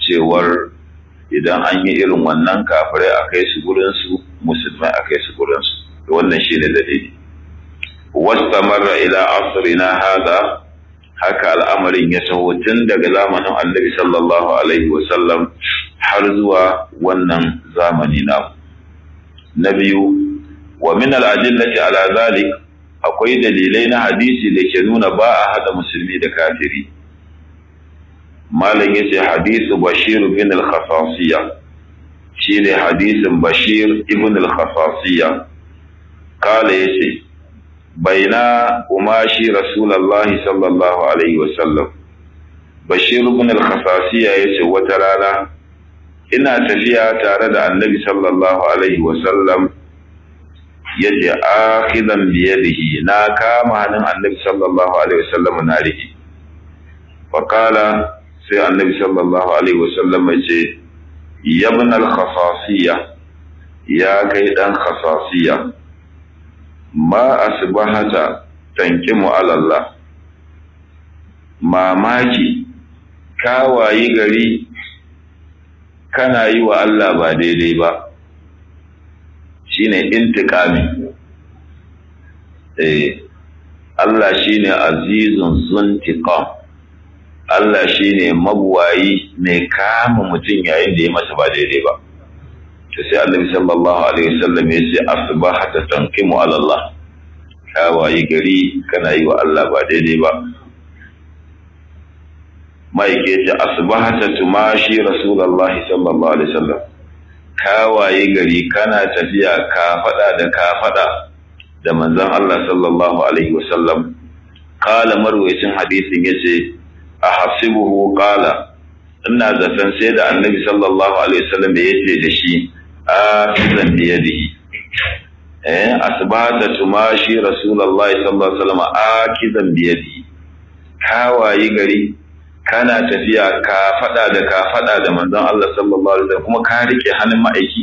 cewar idan an yi irin wannan kafirai a kai su gurinsu musulmai a kai su gurinsu wannan shi ne dalili wastamarra ila asrina hada haka al'amarin ya taho tun daga zamanin annabi sallallahu alaihi wasallam har zuwa wannan zamani na na biyu wa min al'adillati ala zalik akwai dalilai na hadisi da ke nuna ba a hada musulmi da kafiri malam yace hadisu bashir bin al-khasasiyya shine hadisin bashir ibn al-khasasiyya kala yace baina umashi rasulullahi sallallahu alaihi wasallam bashir ibn al-khasasiyya yace wata rana ina tafiya tare da annabi sallallahu alaihi wasallam yace akhidan bi yadihi na kama hannun annabi sallallahu alaihi wasallam na riki faqala sai annabi sallallahu alaihi wasallam yace yabn al-khasasiyya ya kai dan khasasiyya ma asbahata tankimu ala Allah mamaki ka wayi gari kana yi wa Allah ba daidai ba shine intikami eh Allah shine azizun zuntiqam Allah shine mabuwayi mai kama mutum yayin da ya masa ba daidai ba to sai Annabi sallallahu alaihi wasallam ya ce asbahata tanqimu ala Allah ka wayi gari kana yi wa Allah ba daidai ba mai ke ce asbahata tumashi rasulullahi sallallahu alaihi wasallam ka wayi gari kana tafiya ka fada da ka fada da manzon Allah sallallahu alaihi wasallam qala marwayacin hadisin yace ahasibuhu qala ina zaton sai da annabi sallallahu alaihi wasallam ya ce da shi afizan bi yadihi eh asbata tumashi rasulullahi sallallahu alaihi wasallam akizan bi yadihi ka wayi gari kana tafiya ka fada da ka fada da manzon Allah sallallahu alaihi wasallam kuma ka rike hannun ma'aiki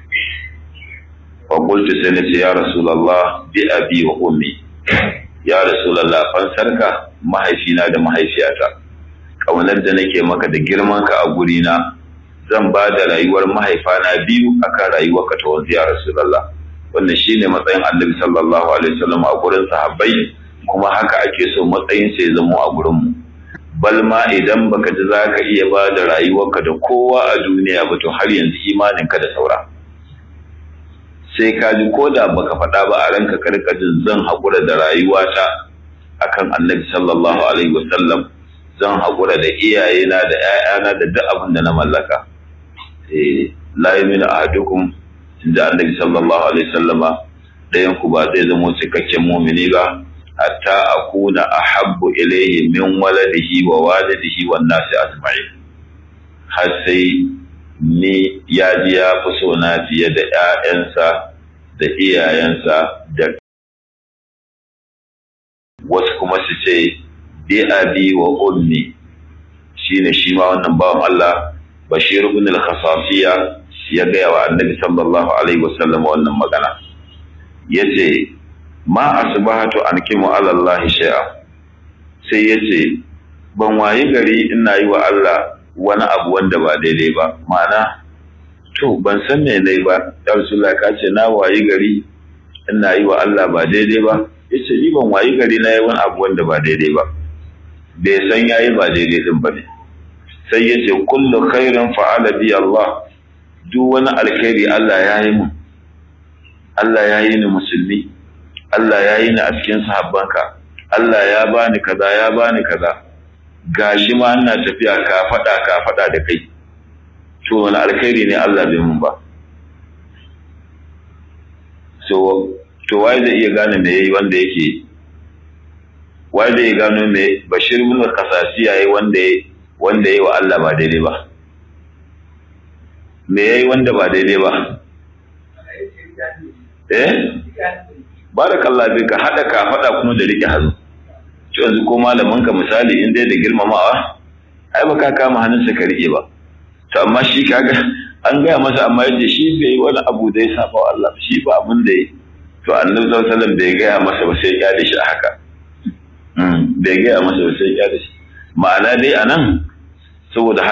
fa qultu sai nace ya rasulullah bi abi wa ummi ya rasulullah fansarka mahaifina da mahaifiyata kaunar da nake maka da girman ka a gurina zan ba da rayuwar mahaifana biyu akan rayuwarka ta wanzu ya rasulullah wannan shine matsayin annabi sallallahu alaihi wasallam a gurin sahabbai kuma haka ake so matsayin sai zamo a gurin mu bal ma idan baka ji za ka iya ba da rayuwarka da kowa a duniya ba to har yanzu imaninka da saura sai ka ji ko da baka faɗa ba a ranka karka jin zan haƙura da rayuwata akan annabi sallallahu alaihi wasallam zan haƙura da iyayena da ‘ya'yana da duk abin da na mallaka eh la yu'minu ahadukum inda annabi sallallahu alaihi wasallama ɗayan ku ba zai zama cikakken mumini ba hatta akuna ahabbu ilayhi min waladihi wa walidihi wan nasi ajma'in har sai ni ya ji ya fi so na fiye da ƴaƴansa da iyayensa da wasu kuma su ce bi abi wa ummi shine shi ma wannan bawan Allah Bashir ibn al-Khasasiya ya gaya wa Annabi sallallahu alaihi wasallam wannan magana yace ma asbahatu ankimu ala Allah shay'a sai yace ban wayi gari ina yi wa Allah wani abu wanda ba daidai ba ma'ana to ban san me nayi ba ya Rasulullah ka ce na wayi gari ina yi wa Allah ba daidai ba yace ni ban wayi gari na yi wani abu wanda ba daidai ba bai san yayi ba daidai din ba ne sai yace kullu khairin fa'ala bi Allah duk wani alkhairi Allah ya yi mun Allah ya yi ni musulmi Allah ya yi ni a cikin sahabbanka Allah ya bani kaza ya bani kaza gashi ma ina tafiya ka faɗa ka faɗa da kai to wani alkhairi ne Allah bai mun ba so to wai zai iya gane me yayi wanda yake wai zai gano me Bashir ibn Qasasi yayi wanda wanda yayi wa Allah ba daidai ba me yayi wanda ba daidai ba eh barakallahu bika hada ka fada kuma da rike hazo to yanzu ko malamin ka misali in dai da girmamawa ai baka kama hannunsa ka rike ba to amma shi kaga an gaya masa amma yace shi bai yi wani abu da ya saba wa Allah shi ba abin da ya to annabi sallallahu alaihi wasallam bai gaya masa ba sai ya da shi haka bai gaya masa ba sai ya da shi ma'ana dai anan saboda